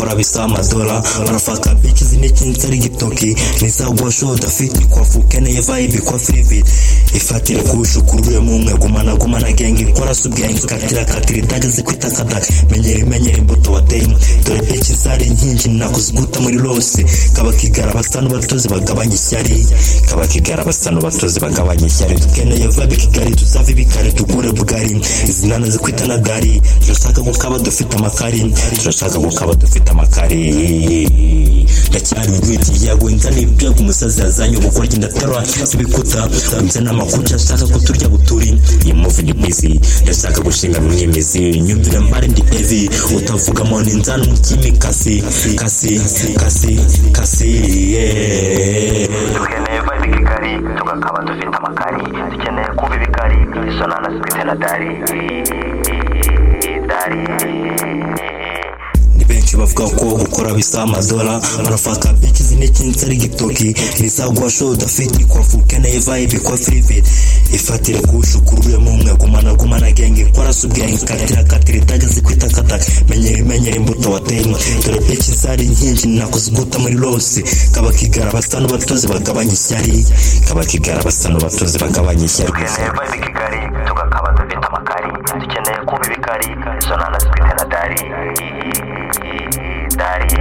kabisa madola wanafaka bichi zimechini kari gitoki niza gwasho dafiti kwa fukene yeva ibi kwa frivit ifatire kushu kuruye mumwe gumana gumana gengi nkora subya inzu katira katira itageze kwitakada menyere menyere imbuto wateye dore bichi zari inkingi nakuziguta muri rose kabakigara basa n'ubatozi bagabanya ishyari kabakigara basa n'ubatozi bagabanya ishyari dukeneye vabi kigali tuzave bikare tugure bugari izina nazo kwita na dari turashaka ko kaba dufite amakari turashaka ko kaba dufite amakari ndacyari urwiti yaguwe nkana ibyago umusazi yazanye ubukorye ndatarwa sibikuta ndetse n'amakuca ashaka kuturya buturi iyi muvi ni mwizi ndashaka gushinga mu myemezi nyumvira mbare ndi evi utavuga mo ni nzana umukimi kasi kasi kasi kasi yeah. dukeneye vibe kigali tugakaba dufite amakari dukeneye kumva ibikari isonana zifite na dari dari ni benshi bavuga ko gukora bisa amadola barafata bici z'imikinzi ari gitoki nizagwa sho dafiti kwa vukeneye vibe kwa frivit ifatire kushukuru umwe gumana gumana genge nkora subwenge katira katira itageze kwita kataka menyere menyere imbuto wateye dore bici zari inkingi nakuziguta muri rose kabakigara basa n'ubatozi bagabanya ishyari kabakigara basa n'ubatozi bagabanya ishyari dukeneye vibe kigali tugakaba dufite amakari dukeneye kumva ibikari isonana zifite na dari dari